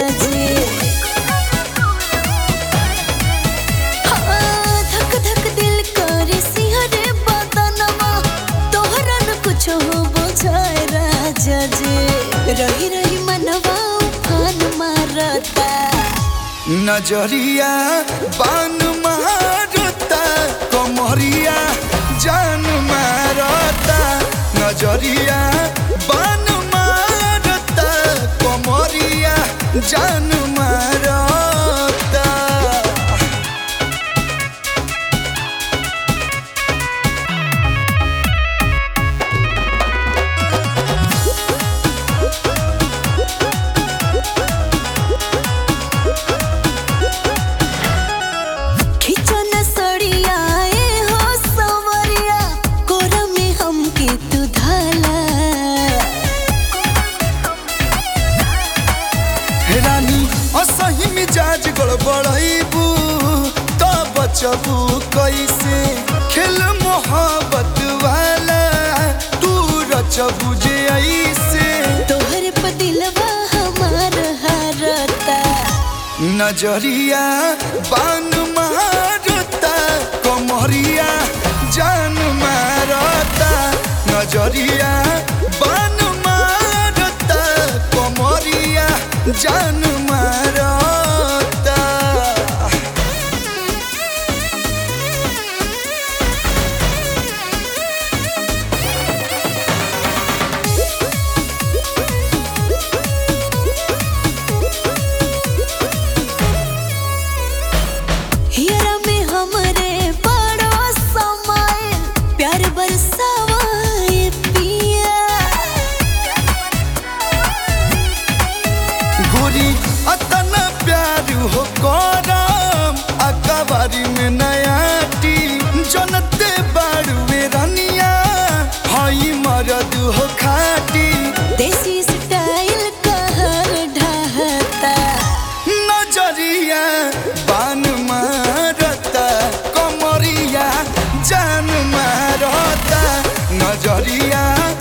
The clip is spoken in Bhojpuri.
जी हाँ, धक धक दिल करे सिहरे बदनमा तोहरा न कुछ हो बुझाए राजा जी रही रही मनवा उफान मारता नजरिया बान मारता कमरिया जान मारता नजरिया बान मारता कमरिया जान मारता खिचन सड़िया ए हो सवरिया कोरा में हमके तू धाला रानी असही मिजाज गड़बड़ैबू तो बचबू कैसे खेल मोहब्बत वाला तू रचबू जे ऐसे तोहर पे दिलवा हमार हारता नजरिया बान मारता कमरिया जान मारता नजरिया बान मारता कमरिया जान मारता हियरा में हमरे बड़ो समय प्यार बरसावा ए पिया गोरी अतना प्यार हो करम अकबारी में नयाटी जनते बाड़ुए रनिया हई मरद हो खाटी देसी स्टाइल कहर ढहता नजरिया बान मारता कमरिया जान मारता नजरिया